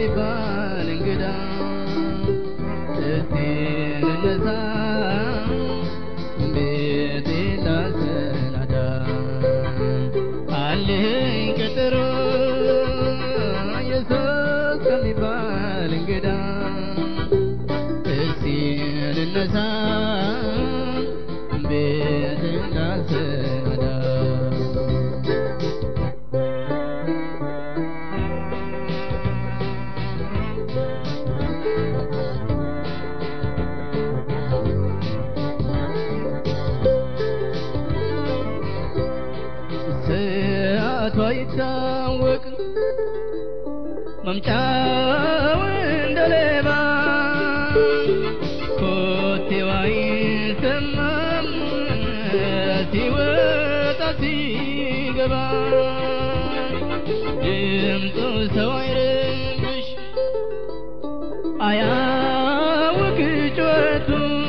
ከሚባል እንግዳ እስቲ ልነሳ ቤቴ ላሰናዳ አለኝ ቀጠሮ ኢየሱስ ከሚባል እንግዳ እስቲ ልነሳ ቤቴ ላሰናዳ ሰዓቷ ይታወቅ መምጫው እንደ ሌባ ኮቴዋ ይሰማም ሲወጣ ሲገባ ድምፁ ሰው አይረብሽ አያውቅ ጩኸቱ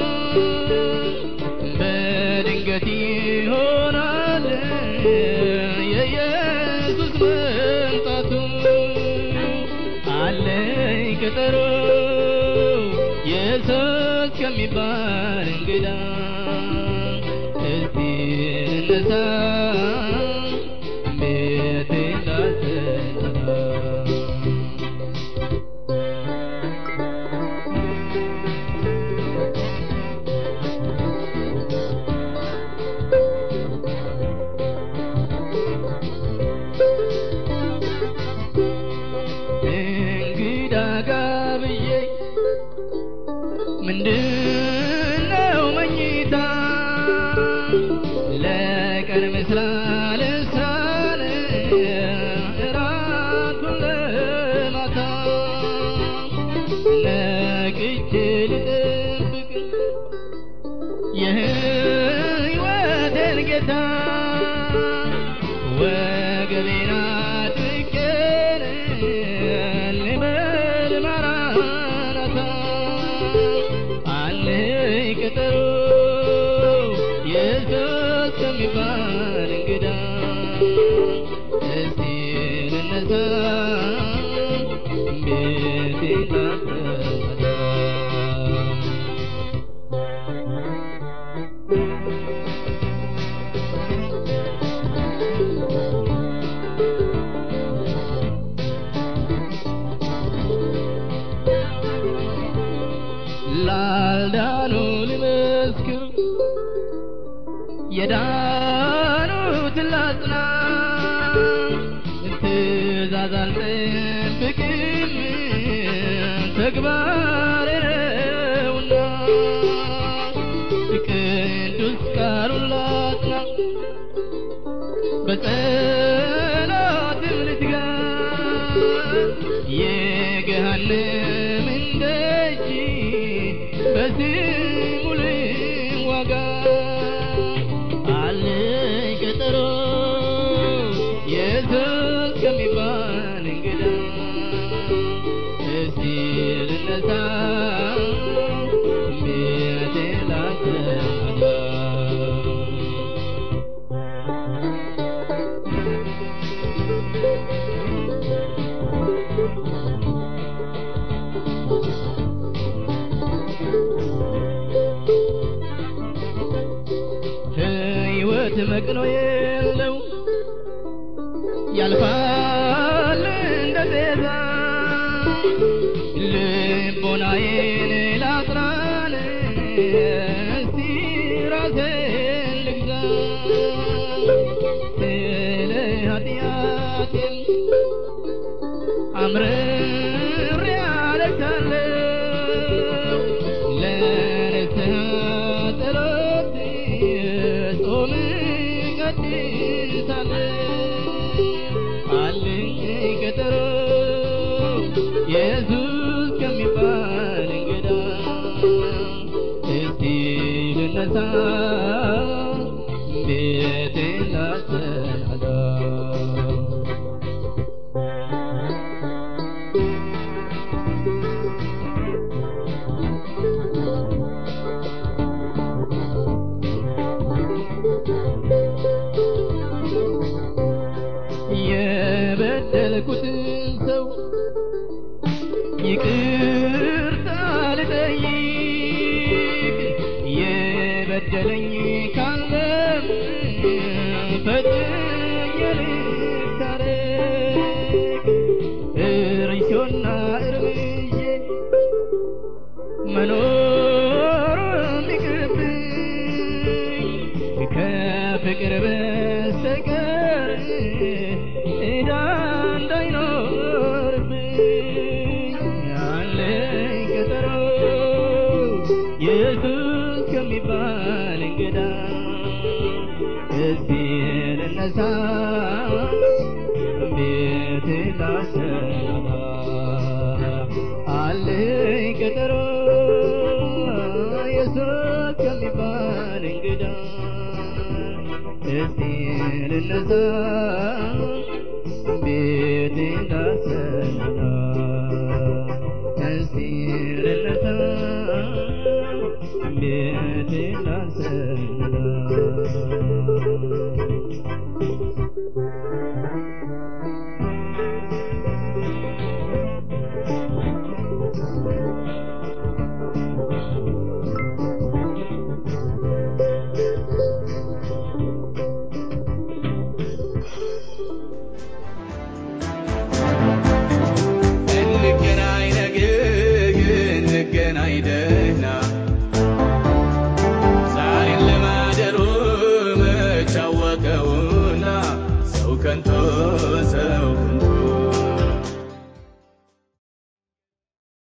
በድንገት ይሆናል የኢየሱስ መምጣቱ አለኝ ቀጠሮ ኢየሱስ ከሚባል እንግዳ እስቲ እነሳ ቤቴ ላሰናዳ እንግዳ ጋብዬ ምንድነው መኝታ ለቀን ምስራ ልሳን እራቱን ለማታ ነቅቼ ልጠብቅ የህይወቴን ጌታ ወገቤን አጥቄን ልበል ማራናታ አለኝ ቀጠሮ ኢየሱስ ከሚባል እንግዳ እስቲ ልነሳ ቤቴ ላሰናዳ ላልዳኑ ልመስክር የዳኑትን ላጽና ትእዛዝ አልጠብቅም ተግባሬ ነውና ቅዱስ ቃሉን ላጽና በጸሎትም ልትጋ የገሃነምን ደጅ በስሙ ልዋጋ አለኝ ቀጠሮ ኢየሱስ ከሚባል እንግዳ እስቲ ልነሳ ቤቴ ላሰናዳ ሕይወት መቅኖ የለው ያልፋል እንደ ጤዛ ልቦናዬን ላጥራን እስቲ ራሴን ልግዛ ስለ ኃጢአቴም አምርሬ አለቅሳለሁ ለንስሐ ጸሎት ጾም እቀድሳለሁ አለኝ ቀጠሮ ኢየሱስ ከሚባል እንግዳ እስቲ ልነሳ ቤቴ ላሰናዳ የበደልኩትን ሰው ይቅርታ ልጠይቅ የበደለኝ ካለም ፈጥኜ ልታረቅ እርሾና እርምዬ መኖር የሚቅርብኝ ከፍቅር በስተቀር ዕዳ እንዳይኖርብኝ አለኝ ቀጠሮ ኢየሱስ ከሚባል እንግዳ እስቲ ልነሳ ቤት ላሰናዳ አለኝ ቀጠሮ ኢየሱስ ከሚባል እንግዳ እስቲ ልነሳ ቤት ላሰናዳ እስቲ ልነሳ ቤት ላሰናዳ እንገናኝ ነገ እንገናኝ ደህና ዛሬን ለማደሩ መች አወቀውና ሰው ከንቶ ሰው ከንቶ